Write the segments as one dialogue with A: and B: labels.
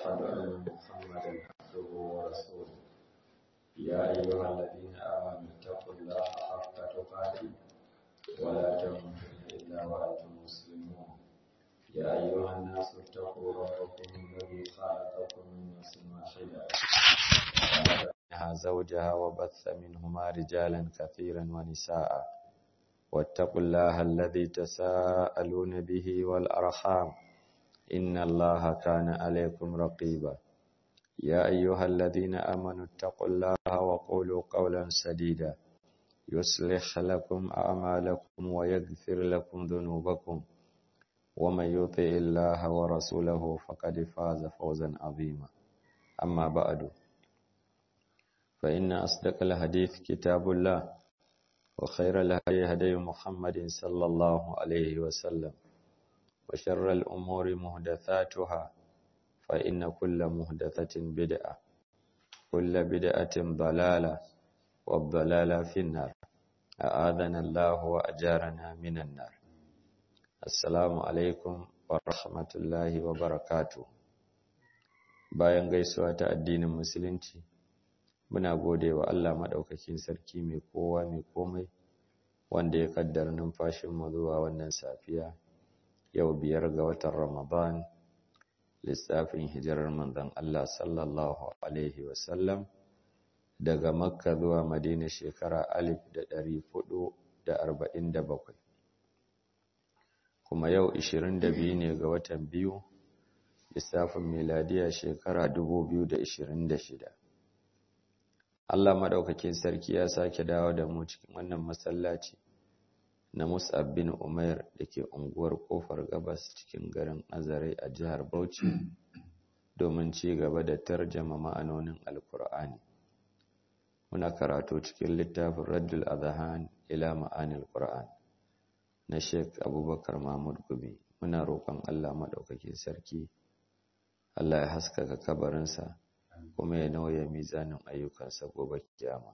A: وأشهد أن محمدا عبده ورسوله يا أيها الذين آمنوا اتقوا الله حق تقاته ولا تموتن إلا وأنتم مسلمون يا أيها الناس اتقوا ربكم الذي خلقكم من نفس واحدة منها زوجها وبث منهما رجالا كثيرا ونساء واتقوا الله الذي تساءلون به والأرحام إن الله كان عليكم رقيبا يا أيها الذين آمنوا اتقوا الله وقولوا قولا سديدا يصلح لكم أعمالكم ويغفر لكم ذنوبكم ومن يطع الله ورسوله فقد فاز فوزا عظيما أما بعد فإن أصدق الحديث كتاب الله وخير الهدي هدي محمد صلى الله عليه وسلم وشر الأمور مهدثاتها فإن كل مهدثة بدعة كل بدعة ضلالة والضلالة في النار أعاذنا الله وأجارنا من النار السلام عليكم ورحمة الله وبركاته bayan gaisuwa ta addinin musulunci muna gode wa Allah maɗaukakin sarki mai kowa mai komai wanda ya kaddara numfashinmu zuwa wannan safiya yau biyar ga watan Ramadan lissafin hijirar manzon Allah sallallahu alaihi wasallam daga Makka zuwa Madina shekara alif da ɗari hudu da arba'in da bakwai kuma yau ishirin da biyu ne ga watan biyu lissafin miladiya shekara dubu biyu da ishirin da shida Allah maɗaukakin sarki ya sake dawo da mu cikin wannan masallaci na Mus'ab bin Umair da ke unguwar Kofar Gabas cikin garin Azare a jihar Bauchi domin ci gaba da tarjama ma'anonin Alkur'ani. Muna karatu cikin littafin Raddul Adhan ila ma'anil Qur'an na Sheikh Abubakar Mahmud Gumi. Muna roƙon Allah maɗaukakin sarki Allah ya haskaka kabarinsa kuma ya nauya mizanin ayyukansa gobe kiyama.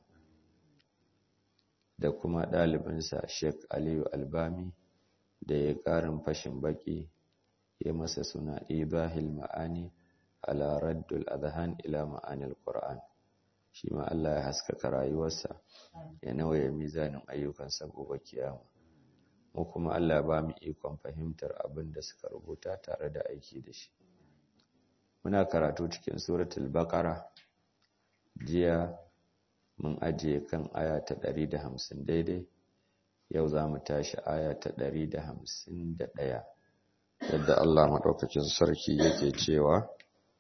A: da kuma ɗalibinsa Sheikh Aliyu Albami da ya ƙarin fashin baƙi ya masa suna Ibahil Ma'ani ala Raddul Adhan ila Ma'anil Qur'an shi ma Allah ya haskaka rayuwarsa ya nauye mizanin ayyukansa gobe kiyama mu kuma Allah ba mu ikon fahimtar abin da suka rubuta tare da aiki da shi muna karatu cikin suratul baqara jiya mun ajiye kan aya ta ɗari da hamsin daidai yau za mu tashi aya ta ɗari da hamsin da ɗaya yadda Allah maɗaukakin sarki yake cewa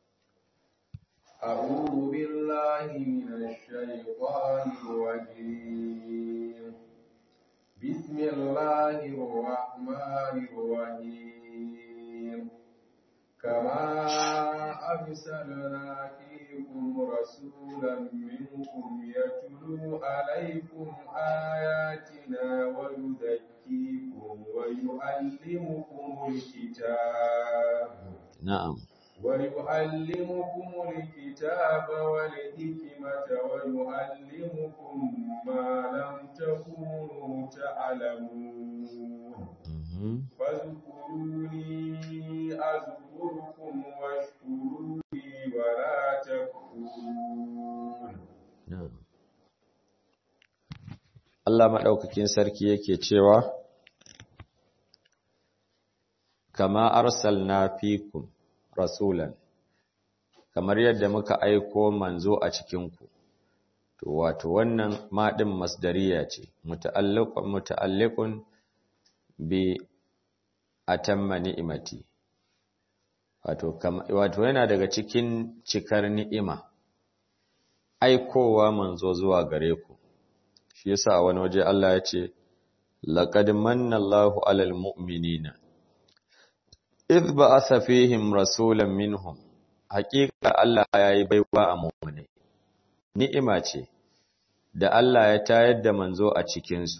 B: أعوذ بالله من الشيطان الرجيم بسم الله الرحمن الرحيم كما أرسلنا فيكم رسولا منكم يتلو عليكم آياتنا ويزكيكم ويعلمكم الكتاب
A: نعم
B: ويعلمكم الكتاب والحكمة ويعلمكم ما لم تكونوا تعلمون فاذكروني أذكركم واشكروا لي ولا تكفرون
A: Allah maɗaukakin sarki yake cewa, Kama arsalna fikum rasulan, kamar yadda muka aiko manzo a cikinku, to wato wannan maɗin masdariya ce, muta'alliqun bi atamma ni'imati wato wato yana daga cikin cikar ni'ima aikowa manzo zuwa gare ku shi yasa a wani waje Allah ya ce laqad manna Allahu 'alal mu'minina idh ba'atha fihim rasulan minhum haqiqa Allah yayi baiwa a mu'mini ni'ima ce da Allah ya tayar da manzo a cikin su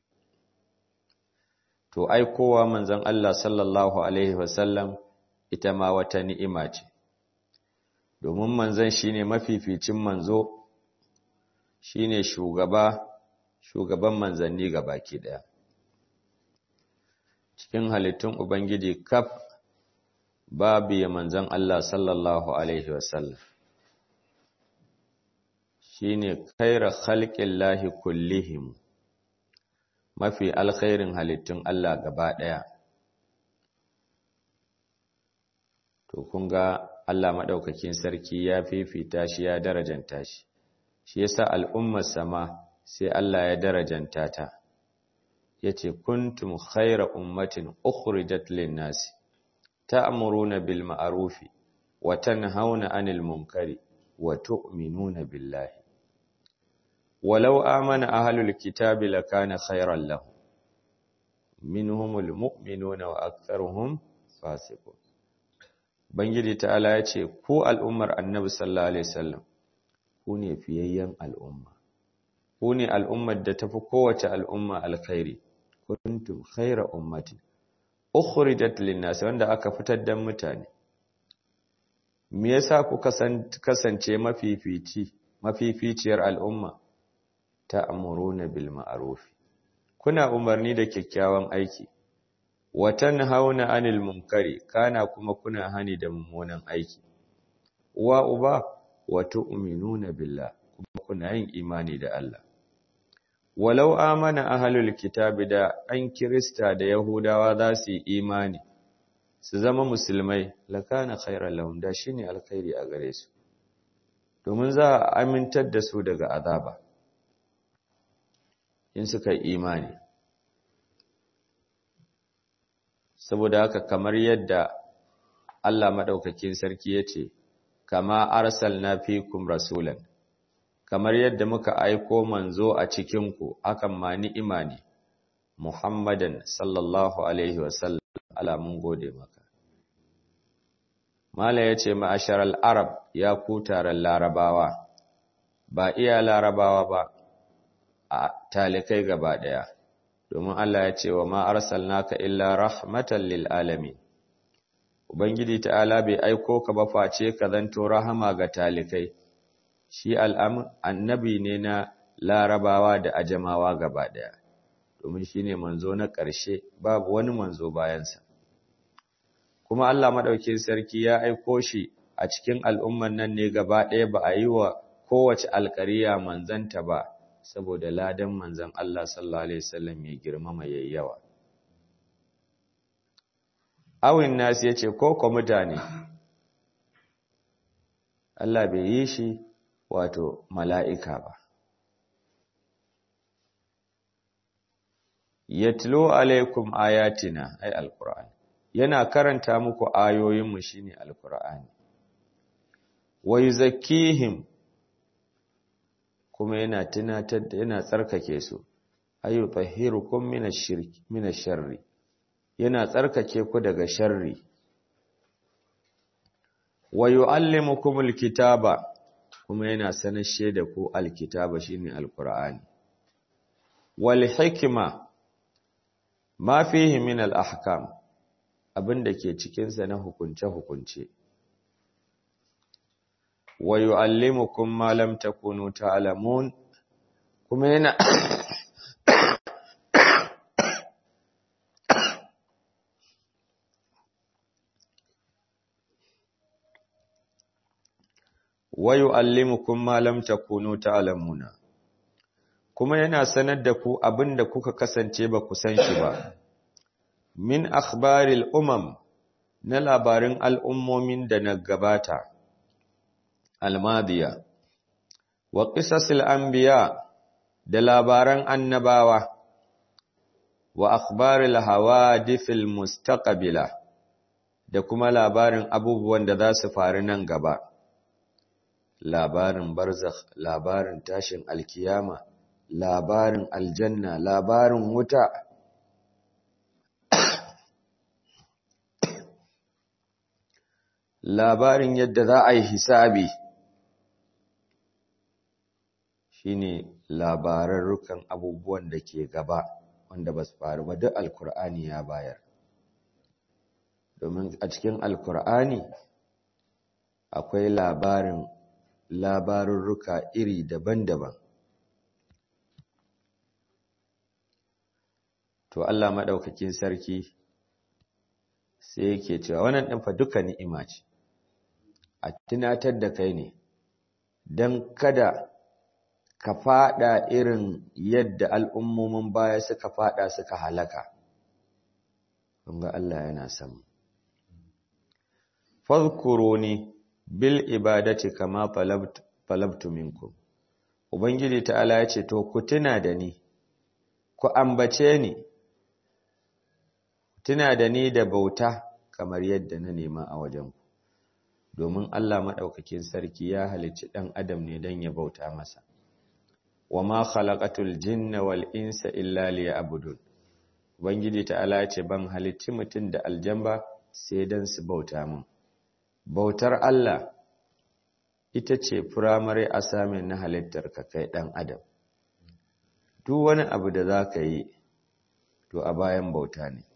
A: to aikowa manzon Allah sallallahu alaihi wasallam ita ma wata ni'ima ce domin manzon shine mafificin manzo shine shugaba shugaban manzanni baki daya cikin halittun ubangiji kaf babu ya manzan Allah sallallahu Alaihi wasallam shi ne kaira halƙin lahi kullihim mafi alkhairin halittun Allah gaba ɗaya. To, kun ga Allah maɗaukakin sarki ya fifita shi ya darajanta shi, shi yasa al'ummar sama sai Allah ya darajanta ta, ya ce, Kuntum khaira ummatin ukhrijat lin nasi. تأمرون بالمعروف وتنهون عن المنكر وتؤمنون بالله ولو آمن أهل الكتاب لكان خيرا لهم منهم المؤمنون وأكثرهم فاسقون Bangiji ta'ala ya ce, Ku al'ummar annabi sallallahu Alaihi wasallam, ku ne fiyayyen al'umma, ku ne al'ummar da tafi kowace al'umma alkhairi, kuntum khaira ummatin, ukhrijat linnas wanda aka fitar da mutane me yasa ku kasance mafifici mafificiyar al'umma ta'muruna bil ma'ruf kuna umarni da kyakkyawan aiki wa tanhauna 'anil munkari kana kuma kuna hani da mummunan aiki wa uba wa tu'minuna billah kuma kuna yin imani da Allah walau amana ahlul kitabi da an kirista da yahudawa za su yi imani su zama musulmai lakana khairan lahum da shine alkhairi a gare su domin za a amintar da su daga azaba in suka yi imani saboda haka kamar yadda Allah madaukakin sarki yace kama arsalna fikum rasulan kamar yadda muka aiko manzo a cikinku akan ma ni'ima ne Muhammadan sallallahu alaihi wasallam ala mun gode maka Mala yace ma'asharal arab ya ku taron larabawa ba iya larabawa ba a talikai gaba daya domin Allah ya ce wa ma arsalnaka illa rahmatan lil alamin Ubangiji ta'ala bai aiko ka ba face ka zanto rahama ga talikai shi annabi ne na larabawa da ajamawa gaba ɗaya domin shi ne manzo na ƙarshe babu wani manzo bayansa kuma Allah maɗaukin sarki ya aiko shi a cikin al'umman nan ne gaba ɗaya ba a yi wa kowace alƙariya manzanta ba saboda ladan manzan Allah sallallahu Alaihi wasallam ya girmama yayyawa awin nasu ya ce ko kwa mutane Allah bai yi shi wato mala'ika ba. Yatlo alaikum ayatina, ai, Al'ur'ani, yana karanta muku ayoyinmu shi ne Al'ur'ani. Wai zakihim kuma yana tunatar da yana tsarkake su, ayu tsahirukum mina sharri, yana tsarkake ku daga sharri. Wa yu'allimukumul kitaba kuma yana sanashe da ku alkitaba shine alqur'ani wal hikma ma fihi min al ahkam abinda ke cikin sa na hukunce hukunce wa yuallimukum ma lam takunu ta'lamun kuma yana wa yu'allimukum ma lam takunu ta'lamuna kuma yana sanar da ku abinda kuka kasance ba ku san shi ba min akhbaril umam na labarin al'ummomin da na gabata almadiya wa qisasil anbiya da labaran annabawa wa akhbaril hawadithil mustaqbila da kuma labarin abubuwan da za su faru nan gaba labarin barzakh labarin tashin alkiyama labarin aljanna labarin wuta labarin yadda za a yi hisabi shine labararrukan abubuwan da ke gaba wanda ba su faru ba duk alkur'ani ya bayar domin a cikin alkur'ani akwai labarin labarurruka iri daban-daban to Allah maɗaukakin sarki
C: sai yake cewa wannan ɗin fa duka ni'ima ce a tunatar da kai ne don kada ka fada irin yadda al'ummomin baya suka fada suka halaka ga Allah yana samu fadhkuruni bil ibadati kama talabtu minkum ubangiji ta'ala ya ce to ku tuna da ni ku ambace ni tuna da ni da bauta kamar yadda na nema a wajenku domin Allah maɗaukakin sarki ya halicci ɗan adam ne don ya bauta masa wa ma khalaqatul jinna wal insa illa liya'budun ubangiji ta'ala ce ban halicci mutum da aljamba sai don su bauta min bautar Allah ita ce firamare asamin na halittar ka kai ɗan adam duk wani abu da za ka yi to a bayan bauta ne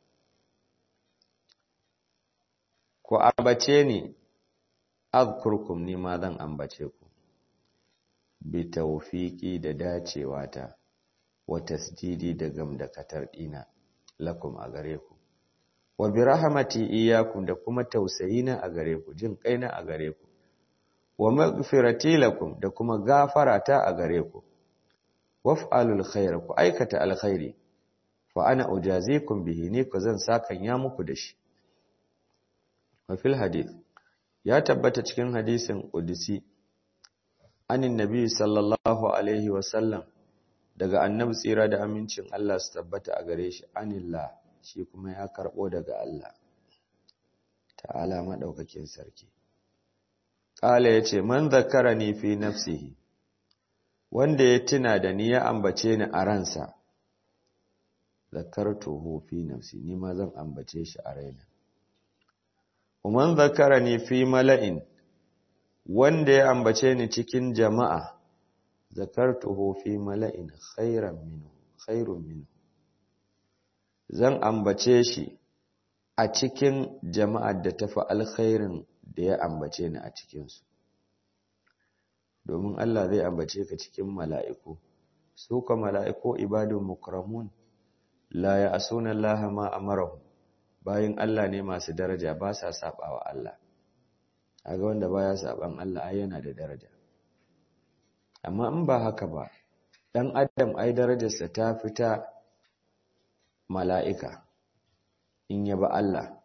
C: ku ambace ni azkurkum ni ma zan ambace ku bi tawfiqi da dacewa ta wa tasdidi da gamdakatar dina lakum a gare ku wa bi rahmati iyyakum da kuma tausayina a gare ku jin kaina a gare ku wa maghfirati lakum da kuma gafarata a gare ku waf'alul khair ku aikata alkhairi fa ana ujazikum bihi ni ku zan sakan ya muku da shi wa fil hadith ya tabbata cikin hadisin qudsi anin nabi sallallahu alaihi wa sallam daga annabi tsira da amincin Allah su tabbata a gare shi anillah shi kuma ya karbo daga Allah ta'ala madaukakin sarki qala yace man zakarani fi nafsihi wanda ya tuna da ni ya ambace ni a ransa zakartuhu fi nafsi ni ma zan ambace shi a raina Uman zakarani fi mala'in wanda ya ambace ni cikin jama'a zakartuhu fi mala'in khairan minhu khairun minhu zan ambace shi a cikin jama'ar da tafi alkhairin da ya ambace ni a cikinsu domin Allah zai ambace ka cikin mala'iku su ka mala'iku ibadun mukramun la ya asuna Allah ma amarahum bayin Allah ne masu daraja ba sa sabawa Allah aga wanda baya saban Allah ai yana da daraja amma in ba haka ba dan adam ai darajarsa ta fita mala'ika in ya ba Allah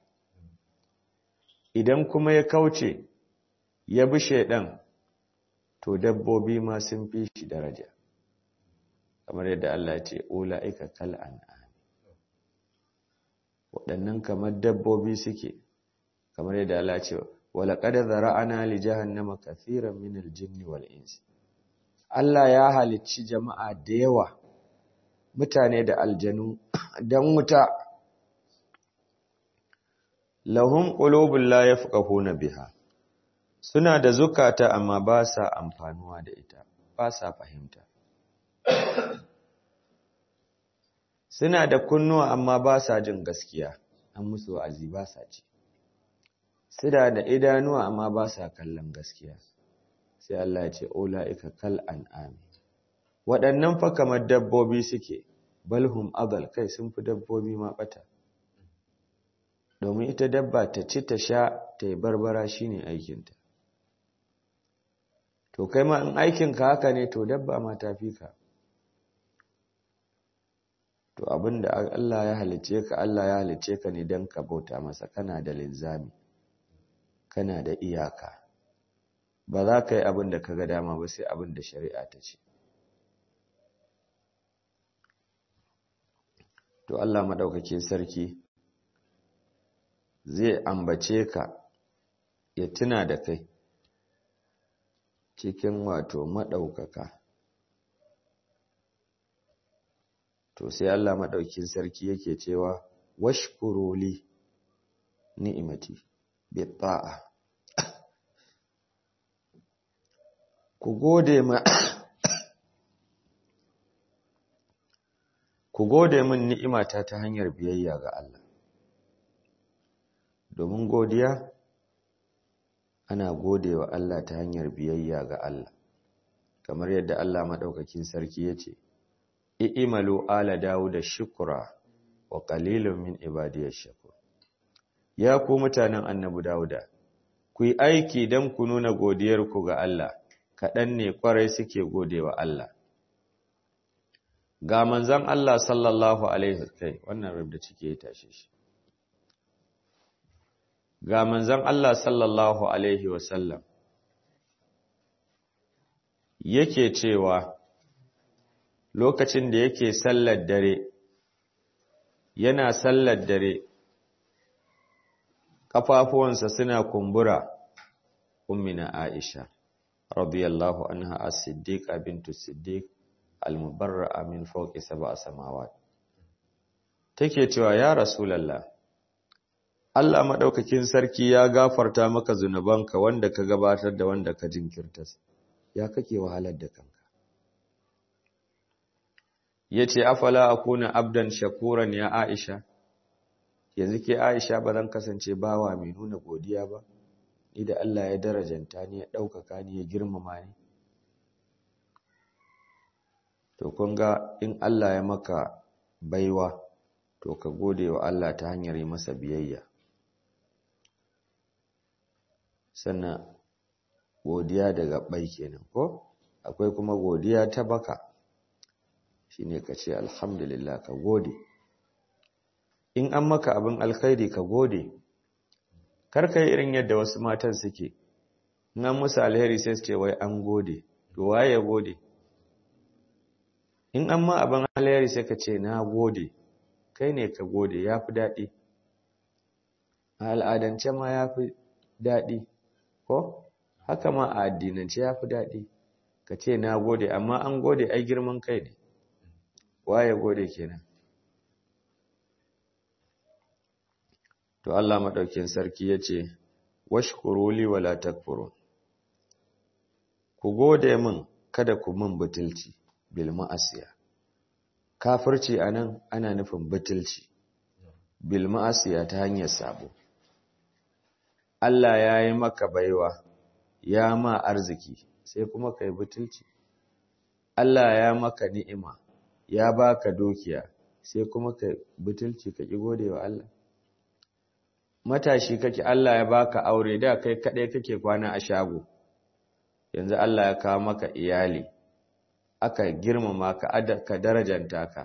C: idan kuma ya kauce ya bi shaidan to dabbobi ma sun fi shi daraja kamar yadda Allah ce ula'ika kal an'am waɗannan kamar dabbobi suke kamar yadda Allah ce wala qad zara'ana li jahannama kathiran min al-jinni wal insi Allah ya halicci jama'a da yawa mutane da aljanu dan wuta lahum qulubun la yafqahuna biha suna da zukata amma ba sa amfanuwa da ita ba sa fahimta suna da kunnuwa amma ba sa jin gaskiya an musu wa'azi ba sa ci suna da idanuwa amma ba sa kallon gaskiya sai Allah ya ce ulaika kal an'ami waɗannan fa kamar dabbobi suke balhum adal kai sun fi dabbobi ma bata domin ita dabba ta ci ta sha ta yi barbara shine aikinta to kai ma in aikinka haka ne to dabba ma ta fi ka to abinda Allah ya halice ka Allah ya halice ka ne don ka bauta masa kana da linzami kana da iyaka ba za ka yi abin da ka ga dama ba sai abin da shari'a ta ce to Allah maɗaukakin sarki zai ambace ka ya tuna da kai cikin wato maɗaukaka to sai Allah maɗaukin sarki yake cewa washkuruli ni'imati bi ta'a ku gode ma ku gode min ni'imata ta hanyar biyayya ga Allah domin godiya ana godewa Allah ta hanyar biyayya ga Allah kamar yadda Allah madaukakin sarki yace i'malu ala dawuda shukra wa qalilun min ibadiyash shakur ya ku mutanen annabi Dawuda ku yi aiki don ku nuna godiyarku ga Allah kaɗan ne ƙwarai suke godewa Allah ga manzan Allah sallallahu alaihi kai wannan rubda cike ya tashe shi ga manzan Allah sallallahu alaihi wasallam yake cewa lokacin da yake sallar dare yana sallar dare ƙafafuwansa suna kumbura ummina Aisha radiyallahu anha as-siddiqa bintu siddiq al-mubarra'a min fawqi sab'a samawat take cewa ya rasulullah Allah madaukakin sarki ya gafarta maka zunubanka wanda ka gabatar da wanda ka jinkirta ya kake wahalar da kanka yace afala akuna abdan shakuran ya Aisha yanzu ke Aisha ba zan kasance bawa mai nuna godiya ba ni da Allah ya darajanta ni ya ɗaukaka ni ya girmama ni to kun ga in Allah ya maka baiwa to ka gode wa Allah ta hanyar yi masa biyayya sannan godiya daga bai kenan ko akwai kuma godiya ta baka shine ka ce alhamdulillah ka gode in an maka abin alkhairi ka gode kar ka yi irin yadda wasu matan suke in an musu alheri sai su ce wai an gode to waye ya gode in an ma abin alheri sai ka ce na gode kai ne ka gode ya fi daɗi a al'adance ma ya fi daɗi ko haka ma a addinance ya fi daɗi ka ce na gode amma an gode ai girman kai ne waye gode kenan to Allah maɗaukin sarki ya ce washkuruli wala takfurun ku gode min kada ku min butulci bil ma'asiya kafirci anan ana nufin butulci bil ma'asiya ta hanyar sabo Allah ya yi maka baiwa ya ma arziki sai kuma kai butulci Allah ya maka ni'ima ya baka dukiya sai kuma kai butulci ka ki gode wa Allah matashi kake Allah ya baka aure da kai kadai kake kwana a shago yanzu Allah ya kawo maka iyali aka girmama ka ka darajanta ka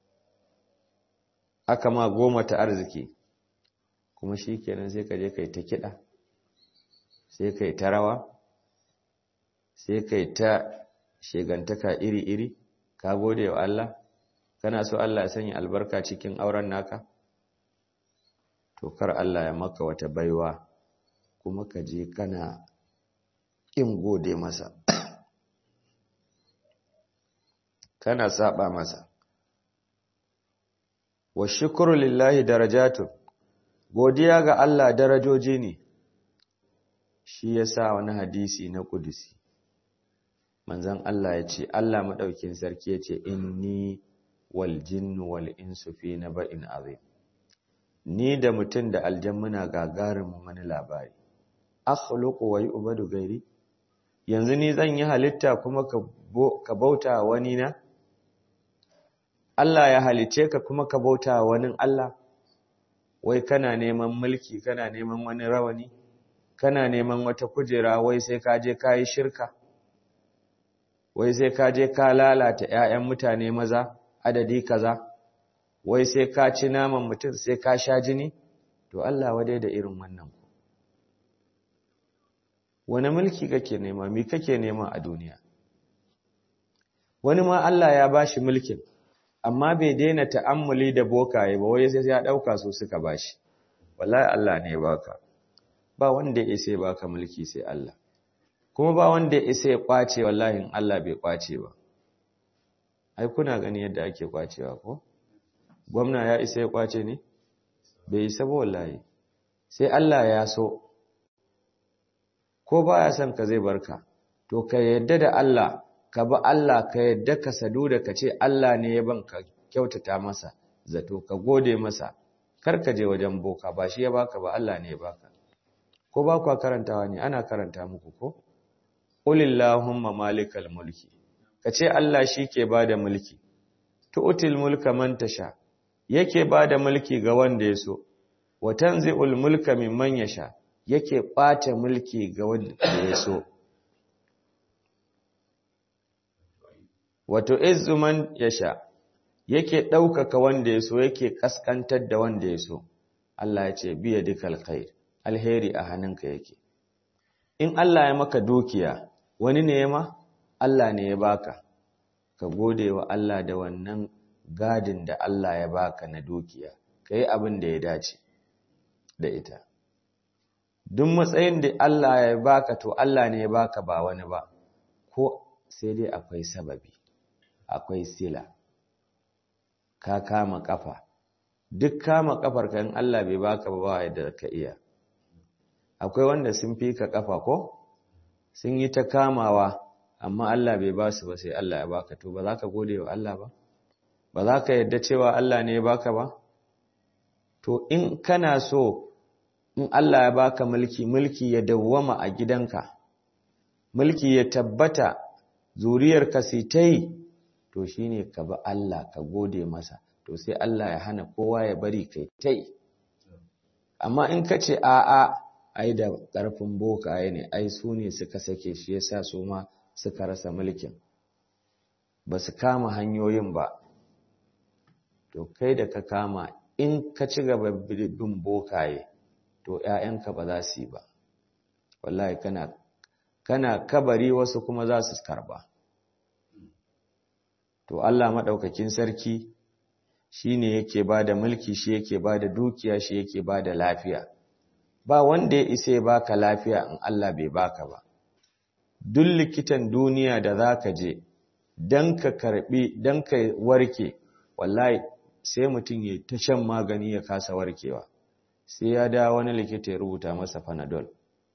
C: aka ma goma ta arziki kuma shikenan sai ka je kai ta kida sai kai ta rawa sai kai ta shegantaka iri-iri ka gode wa Allah kana so Allah ya sanya albarka cikin auren naka to kar Allah ya maka wata baiwa kuma ka je kana ƙin gode masa kana saba masa wa shukru lillahi darajatun godiya ga Allah darajoji ne shi yasa wani hadisi na kudusi manzon Allah ya ce Allah madaukin sarki ya ce inni wal jinnu wal insu fi naba'in azim ni da mutum da aljan muna gagarumin wani labari akhluqu wa yu'badu gairi yanzu ni zan yi halitta kuma ka bauta wani na Allah ya halice ka kuma ka bauta wani Allah wai kana neman mulki kana neman wani rawani kana neman wata kujera wai sai ka je ka yi shirka wai sai ka je ka lalata ƴaƴan mutane maza adadi kaza wai sai ka ci naman mutum sai ka sha jini to Allah wadai da irin wannan ku wani mulki kake nema mi kake nema a duniya wani ma Allah ya bashi mulkin amma bai daina ta'ammuli da bokaye ba wai sai ya dauka su suka bashi wallahi Allah ne baka ba wanda ya isa baka mulki sai Allah kuma ba wanda ya isa ya kwace wallahi in Allah bai kwace ba ai kuna gani yadda ake kwacewa ko gwamna ya isa ya kwace ne bai isa ba wallahi sai Allah ya so ko baya son ka zai barka to ka yadda da Allah ka ba Allah ka yadda ka sadu da ka ce Allah ne ya banka kyautata masa zato ka gode masa kar ka je wajen boka ba shi ya baka ba Allah ne ya baka ko ba ku karantawa ne ana karanta muku ko qulillahumma malikal mulki ka ce Allah shi ke bada mulki tu'til mulka man tasha yake bada mulki ga wanda ya so wa tanzi'ul mulka mimman yasha yake ɓata mulki ga wanda ya so wato izzu man yasha yake ɗaukaka wanda ya so yake ƙasƙantar da wanda ya so Allah ya ce biya dukal khair alheri a hannunka yake in Allah ya maka dukiya wani ne ya ma Allah ne ya baka ka gode wa Allah da wannan gadin da Allah ya baka na dukiya ka yi abin da ya dace da ita duk matsayin da Allah ya baka to Allah ne ya baka ba wani ba ko sai dai akwai sababi akwai sila ka kama kafa duk kama kafar ka in Allah bai baka ba yadda ka iya akwai wanda sun fi ka kafa ko sun yi ta kamawa amma Allah bai ba su ba sai Allah ya baka to ba za ka gode wa Allah ba ba za ka yadda cewa Allah ne ya baka ba to in kana so in Allah ya baka mulki mulki ya dawwama a gidanka mulki ya tabbata zuriyarka sai ta yi to shine ka bi Allah ka gode masa to sai Allah ya hana kowa ya bari kai ta yi amma in ka ce a'a ai da ƙarfin bokaye ne ai su ne suka sake shi yasa su ma suka rasa mulkin ba su kama hanyoyin ba to kai da ka kama in ka ci gaba bin bokaye to ‘ya'yanka ba za su yi ba wallahi kana kana kabari wasu kuma za su karba to Allah maɗaukakin sarki shi ne yake ba da mulki shi yake ba da dukiya shi yake ba da lafiya ba wanda ya isa ya baka lafiya in Allah bai baka ba duk likitan duniya da za ka je don ka karbi don ka warke wallahi sai mutum ya ta shan magani ya kasa warkewa sai ya da wani likita ya rubuta masa panadol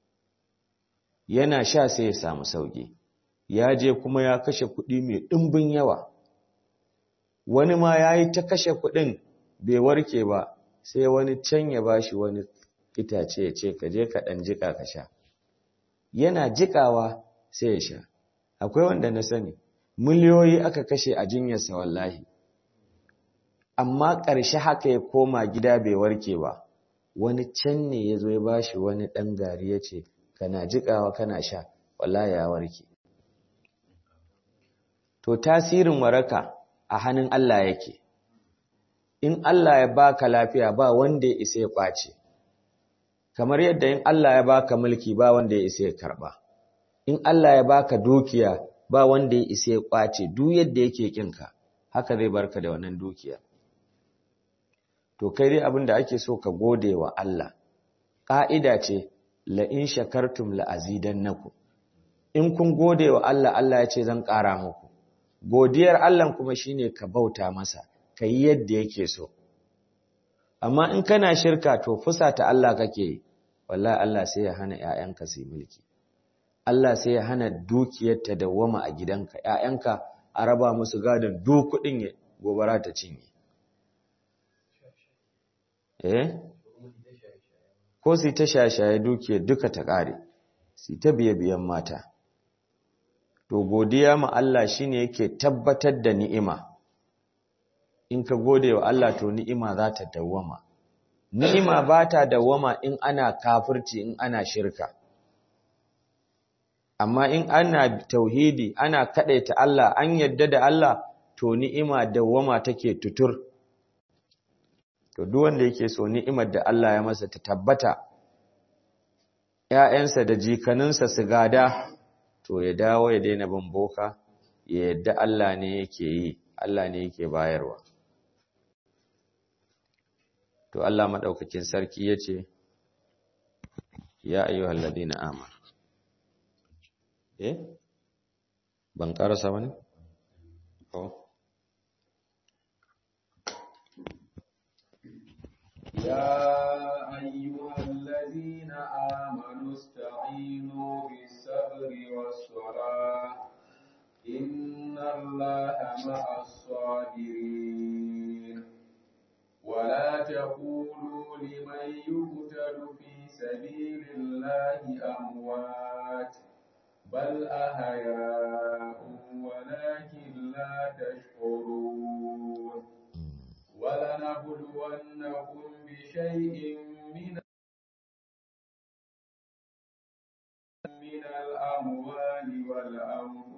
C: yana sha sai ya samu sauki ya je kuma ya kashe kuɗi mai ɗimbin yawa wani ma ya yi ta kashe kuɗin bai warke ba sai wani can ya bashi wani itace ya ce ka je ka ɗan jika ka sha yana jikawa sai ya sha akwai wanda na sani miliyoyi aka kashe a jinyarsa wallahi amma ƙarshe haka ya koma gida bai warke ba wani can ne ya zo ya ba shi wani ɗan gari ya ce kana jiƙawa kana sha wallahi ya warke to tasirin waraka a hannun Allah yake in Allah ya baka lafiya ba wanda ya isa ya ƙwace kamar yadda in Allah ya baka mulki ba wanda ya isa ya karɓa in Allah ya baka dukiya ba wanda ya isa ya ƙwace duk yadda yake kinka haka zai barka da wannan dukiya to kai dai abin da ake so ka gode wa Allah ƙa'ida ce la in shakartum la azidannakum in kun gode wa Allah Allah ya ce zan ƙara muku godiyar Allah kuma shine ka bauta masa ka yi yadda yake so amma in kana shirka to fusata Allah kake yi wallahi Allah sai ya hana ƴaƴanka su mulki Allah sai ya hana dukiyar ta dawwama a gidanka ƴaƴanka a raba musu gadon duk kuɗin gobara ta cinye eh ko su ta shashaye dukiya duka ta ƙare su ta biye biyan mata to godiya ma Allah shine yake tabbatar da ni'ima in ka gode wa Allah to ni'ima za ta dawwama ni'ima ba ta dawwama in ana kafirci in ana shirka amma in ana tauhidi ana kadaita Allah an yadda da Allah to ni'ima dawwama take tutur to duk wanda yake so ni'imar da Allah ya masa ta tabbata ƴaƴansa da jikaninsa su gada to ya dawo ya daina bin boka ya yadda Allah ne yake yi Allah ne yake bayarwa to Allah madaukakin sarki yace ya ayyuhal ladina amanu eh ban karasa bane oh
B: يا أيها الذين آمنوا استعينوا بالصبر والصلاة إن الله مع الصابرين ولا تقولوا لمن يقتل في سبيل الله أموات بل أحياء ولكن لا تشعرون ولنبلونكم بشيء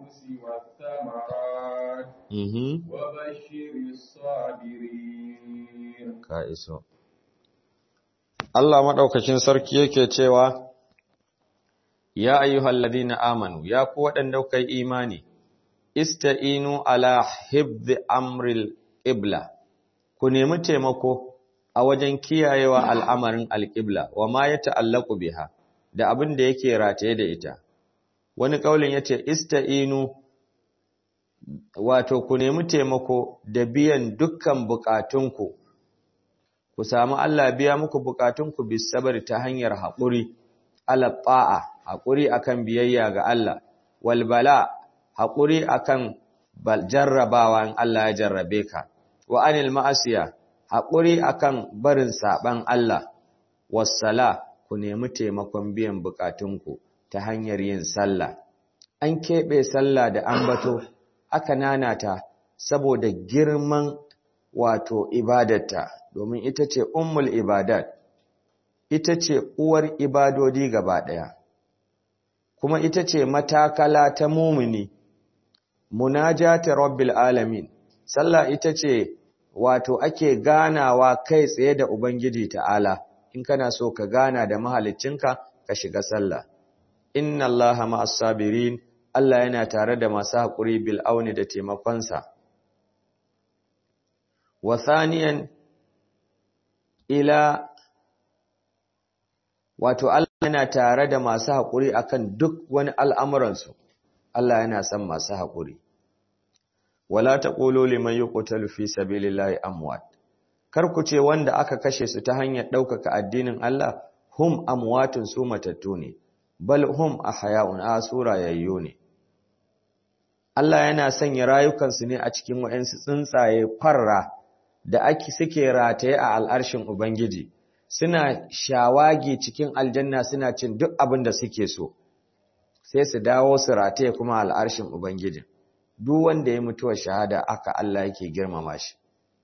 B: الأنفس والثمرات
C: mhm
B: وبشر الصابرين
C: ka iso Allah madaukakin sarki yake cewa ya ayyuhal ladina amanu ya ku waɗanda kuka yi imani ista'inu ala hibzi amril qibla ku nemi taimako a wajen kiyayewa al'amarin alqibla wa ma ya ta'allaku biha da abin da yake rataye da ita wani kaulin yace ista'inu wato ku nemi taimako da biyan dukkan bukatunku ku samu Allah biya muku bukatunku bisabari ta hanyar haƙuri alaɓa'a haƙuri akan biyayya ga Allah walbala haƙuri akan jarrabawa in Allah ya jarrabe ka wa anil ma'asiya haƙuri akan barin saɓan Allah wassala ku nemi taimakon biyan bukatunku ta hanyar yin sallah an keɓe sallah da ambato aka nanata saboda girman wato ibadarta domin ita ce ummul ibadat ita ce uwar ibadodi gaba ɗaya kuma ita ce matakala ta mumini munajati rabbil alamin sallah ita ce wato ake ganawa kai tsaye da ubangiji ta'ala in kana so ka gana da mahaliccinka ka shiga sallah inna allaha ma'as sabirin Allah yana tare da masu haƙuri bil auni da taimakonsa wa thaniyan ila wato Allah yana tare da masu haƙuri akan duk wani al'amuransu Allah yana son masu haƙuri wala taqulu liman yuqtalu fi sabilillahi amwat kar ku ce wanda aka kashe su ta hanyar ɗaukaka addinin Allah hum amwatun su matattu ne bal hum ahya'un asura yayyo ne Allah yana sanya rayukansu ne a cikin waɗansu tsuntsaye farra da ake suke rataye a al'arshin Ubangiji, suna shawagi cikin aljanna suna cin duk abin da suke so, sai su dawo su rataye kuma al'arshin Ubangiji. Duk wanda ya mutuwa shahada aka Allah yake girmama shi.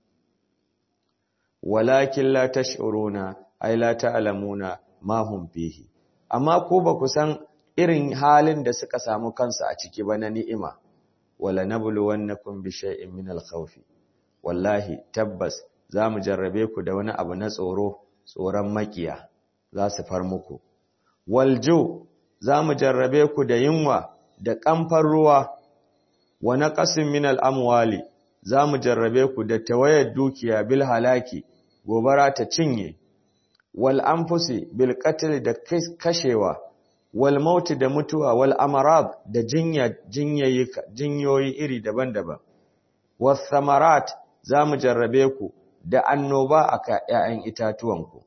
C: Walakin la tash'uruna ay la ta'lamuna ma hum fihi. Amma ko ba ku san irin halin da suka samu kansu a ciki ba na ni'ima. Wala nabluwannakum bi shay'in min al-khawfi. wallahi tabbas za mu jarrabe ku da wani abu na tsoro tsoron makiya za su far muku waljo za mu jarrabe ku da yunwa da kamfar ruwa wa naqasin min al-amwali za mu jarrabe ku da tawayar dukiya bil halaki gobara ta cinye wal anfusi bil qatl da kashewa wal maut da mutuwa wal amarad da jinya jinyoyi iri daban-daban was samarat za mu jarrabe ku da annoba a ‘ya'yan itatuwanku.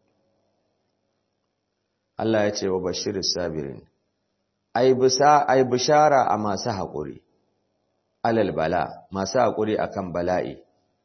C: Allah ya ce wa bashirin sabirin, Ai, bishara a masu haƙuri, alal bala, masu haƙuri a kan bala'i,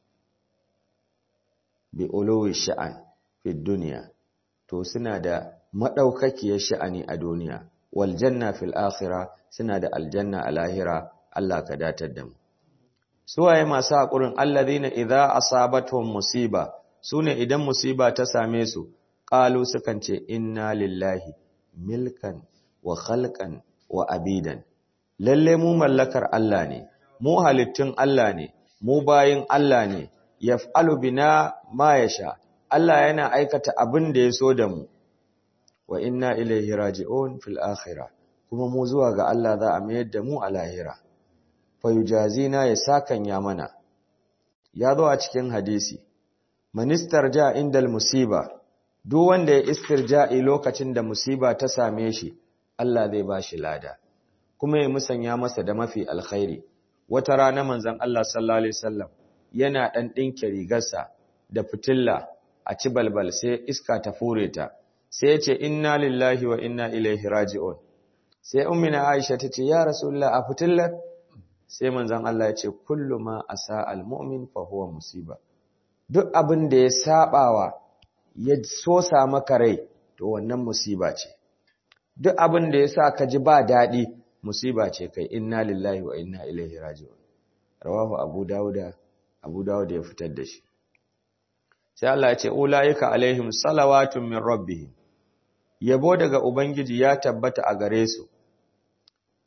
C: bi olowi sha'an fi duniya, to suna da maɗaukakiyar sha'ani a duniya, waljanna fil akhira suna da aljanna a lahira, Allah ka datar da mu. suwaye masu haƙurin allazina idza asabatuhum musiba sune idan musiba ta same su qalu sukan ce inna lillahi milkan wa khalqan wa abidan lalle mu mallakar Allah ne mu halittun Allah ne mu bayin Allah ne yaf'alu bina ma yasha Allah yana aikata abin da ya so da mu wa inna ilaihi raji'un fil akhirah kuma mu zuwa ga Allah za a mayar da mu a lahira fayujazina ya sakanya mana ya zo a cikin hadisi ministar ja indal musiba duk wanda ya istirja'i lokacin da musiba ta same shi Allah zai ba shi lada kuma ya musanya masa da mafi alkhairi wata rana manzon Allah sallallahu alaihi wasallam yana dan dinke rigarsa da fitilla a ci balbal sai iska ta fure ta sai ya ce inna lillahi wa inna ilaihi raji'un sai ummina Aisha ta ce ya rasulullah a fitillar sai manzon Allah ya ce kullu ma asa almu'min fa huwa musiba duk abin da ya sabawa ya sosa maka rai to wannan musiba ce duk abin da ya sa ka ji ba daɗi musiba ce kai inna lillahi wa inna ilaihi raji'un rawahu abu dauda abu dauda ya fitar da shi sai Allah ya ce ulaika alaihim salawatun min rabbihim yabo daga ubangiji ya tabbata a gare su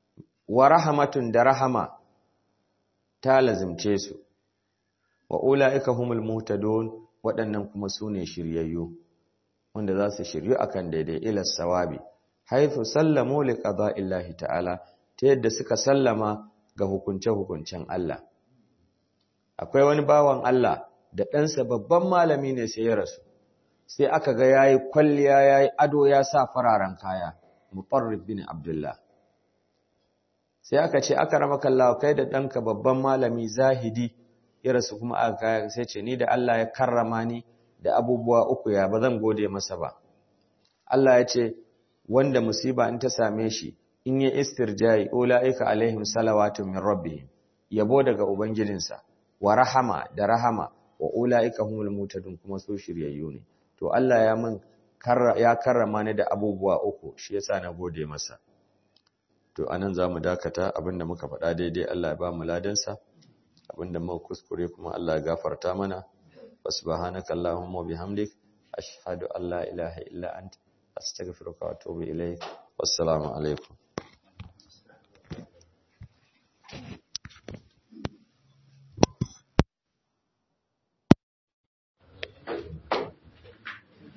C: wa rahamatun da rahama ta lazimce su wa ula'ika humul muhtadun waɗannan kuma su ne shiryayyu wanda za su shiryu akan daidai ilas sawabi haithu sallamu li qada'illahi ta'ala ta yadda suka sallama ga hukunce-hukuncen Allah akwai wani bawan Allah da ɗansa babban malami ne sai ya rasu sai aka ga yayi kwalliya yayi ado ya sa fararen kaya mutarrif bin abdullah sai aka ce aka rama kallawa kai da ɗanka babban malami zahidi ya rasu kuma aka kaya sai ce ni da Allah ya karrama ni da abubuwa uku ya ba zan gode masa ba Allah ya ce wanda musiba in ta same shi in ya istirjai ulaika alaihim salawatu min rabbihim yabo daga ubangijinsa wa rahama da rahama wa ulaika humul mutadun kuma su shiryayyu ne to Allah ya min ya karrama ni da abubuwa uku shi yasa na gode masa to anan zamu dakata abinda muka faɗa daidai Allah ya ba mu ladansa abinda muka kuskure kuma Allah ya gafarta mana subhanaka allahumma bihamdik ashhadu an la ilaha illa anta astaghfiruka wa atubu ilaik wassalamu alaikum